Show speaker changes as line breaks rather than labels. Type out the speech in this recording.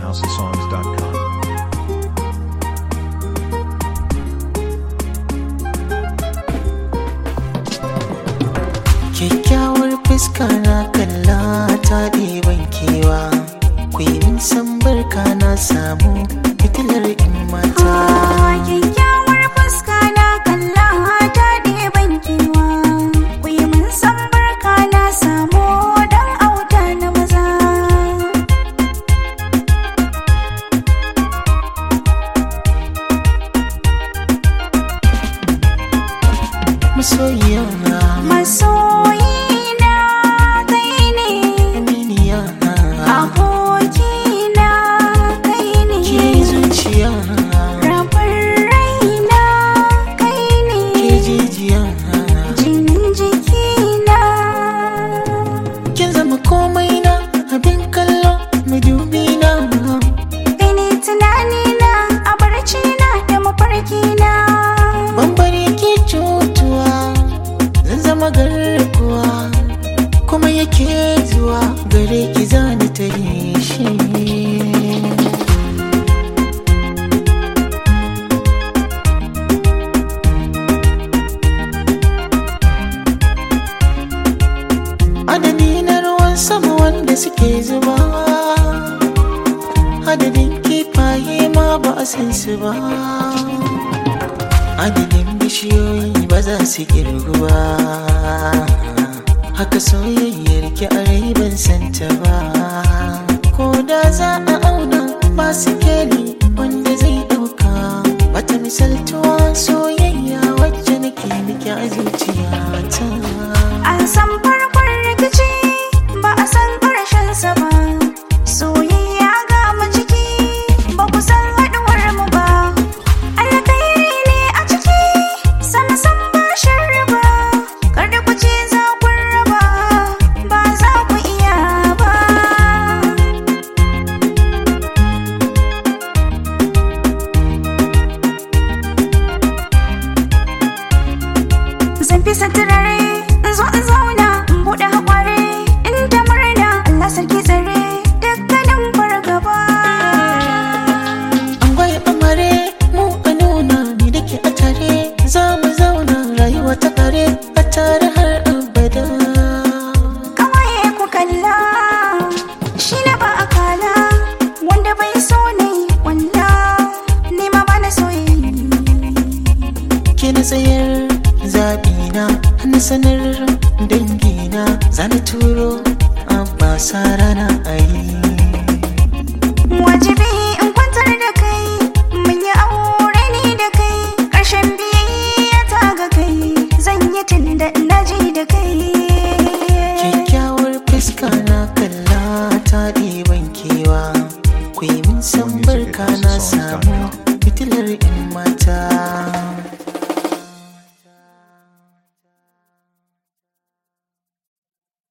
housesongs.com.
kyakkyawar fuska na kalla ta ɗeban kewa ku yi min san barka na samu fitilar in mata
Kyakkyawar fuska na kalla ta ɗeban kewa Ku yi min san barka na samu dan auta na maza
masoyiya
Masoyina kai ne
aminiya
Abokina kai ne
ke zuciya
Rabar raina kai ne
ke jijiya
Jinin jikina
kin zama komai na abin kallo madubi na
Kai ne tunanina a barcina da mafarkina
bambari ke cutuwa zan zama garkuwa kuma yake zuwa gare ki zani ta yi shi adadi na ruwan sama wanda suke zuba adadin kifaye ma ba a san su ba adadin bishiyoyi ba za su kirgu ba haka soyayyar ki a rai ban santa ba ko da za a auna ba su keli wanda zai dauka bata misaltuwa soyayya wacce nake miki a zuciyata
An san farkon rikici ba a san sa ba Soyayya ga mu ciki ba ku san haɗuwar mu ba Alkairi ne a ciki sama san ba sharri ba Kar da ku ce za ku raba ba za ku iya ba Zan fi turare in zo in zauna in buɗe haƙware in ta murna Allah sarki tsare dukkanin fargaba.
an gwai amare mu a nuna ni da ke a tare za mu zauna rayuwa ta kare a tare har abada
Kawaye ku kalla shi na ba a kala wanda bai so ne wanda ni ma ba na soyayya.
ke na tsayar zaɓina na sanar dangina za na turo abba sa rana a yi
Wajibi in kwantar da kai mun yi aure ni da kai ƙarshen biyayya ta ga kai zan yi tun da ina ji da kai.
kyakkyawar fuska na kalla ta ɗiban kewa ku yi min san barka na samu fitilar in